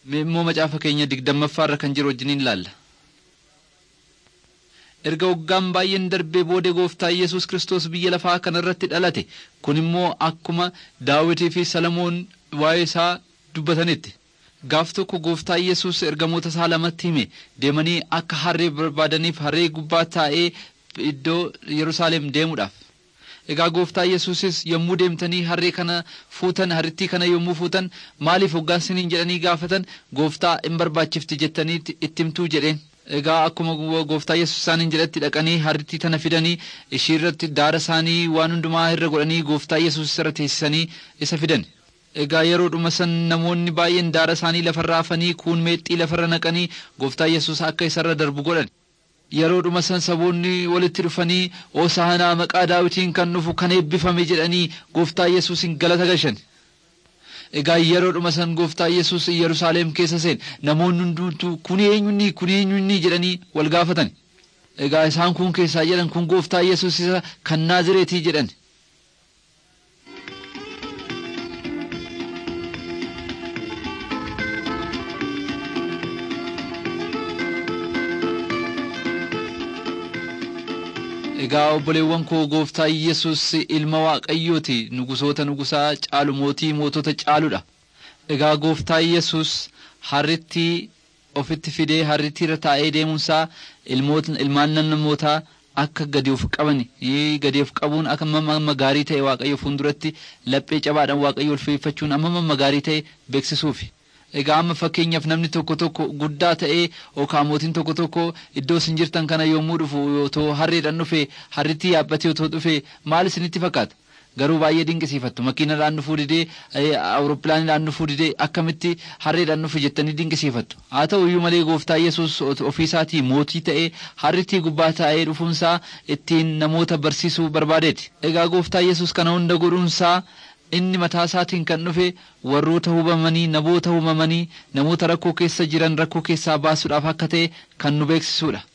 immoo macaafa keenya digdammaffaa irra kan jiru wajjiniin ilaalla. erga waggaan baay'een darbee booda gooftaa yesus kristos biyya lafaa kana irratti dhalate kun immoo akkuma daawitii fi salamoon waa'ee isaa dubbatanitti gaaf tokko gooftaa yesus ergamoota isaa lamatti hime deemanii akka harree barbaadaniif harree gubbaa taa'ee iddoo yerusaalem deemuudhaaf egaa gooftaa yesusis yommuu deemtanii harree kana fuutan harrittii kana yommuu fuutan maaliif hoggaasiniin jedhanii gaafatan gooftaa hin barbaachifti jettanii itti himtuu jedheen egaa akkuma gooftaa yesus isaaniin jedhatti dhaqanii harrittii tana fidanii ishii irratti daara isaanii waan hundumaa irra godhanii gooftaa yesus irra teessisanii isa fidan egaa yeroodhuma san namoonni baay'een daara isaanii lafarra afanii kuun meexxii lafarra naqanii gooftaa yesus akka isarra darbu godhan yeroodhuma san saboonni walitti dhufanii oosaanaa maqaa daawitiin kan dhufu kan eebbifame jedhanii gooftaa yesuusin galata galchan egaa yeroodhuma san gooftaa yesus yerusaalem keessa seen namoonni hundumtuu kun eenyunni kun eenyunni jedhanii wal gaafatan egaa isaan kun keessaa jedhan kun gooftaa yesus isa kan naazireetii jedhan egaa obboleewwan koo gooftaa yesus ilma waaqayyooti nugusoota nugusaa caalu mootii mootota caaludha egaa gooftaa yesus harrittii ofitti fidee harrittii irra taa'ee deemuunsaa ilmaan namootaa akka gadi of qaban gadi of qabuun akka amma gaarii ta'e waaqayyo fuulduratti laphee cabaadhaan waaqayyo ulfeeffachuun amma gaarii ta'e beeksisuufi. egaa amma fakkeenyaaf namni tokko tokko guddaa ta'ee yookaan mootiin tokko tokko iddoo isin jirtan kana yommuu dhufu otoo harreedhaan dhufe harrittii yaabbatee otoo dhufe maal isinitti fakkaata garuu baay'ee dinqisiifattu makiinadhaan dhufuu didee awurooppilaanidhaan dhufuu didee akkamitti harreedhaan dhufe jettanii dinqisiifattu haa ta'u iyyuu malee gooftaa yesus ofiisaatii mootii ta'ee harrittii gubbaa taa'ee dhufuunsaa ittiin namoota barsiisuu barbaadeeti egaa gooftaa yesus kana hunda godhuunsaa inni mataa isaatiin kan dhufe warroota hubamanii namoota hubamanii namoota rakkoo keessa jiran rakkoo keessaa baasuudhaaf akka ta'e kan nu beeksisuudha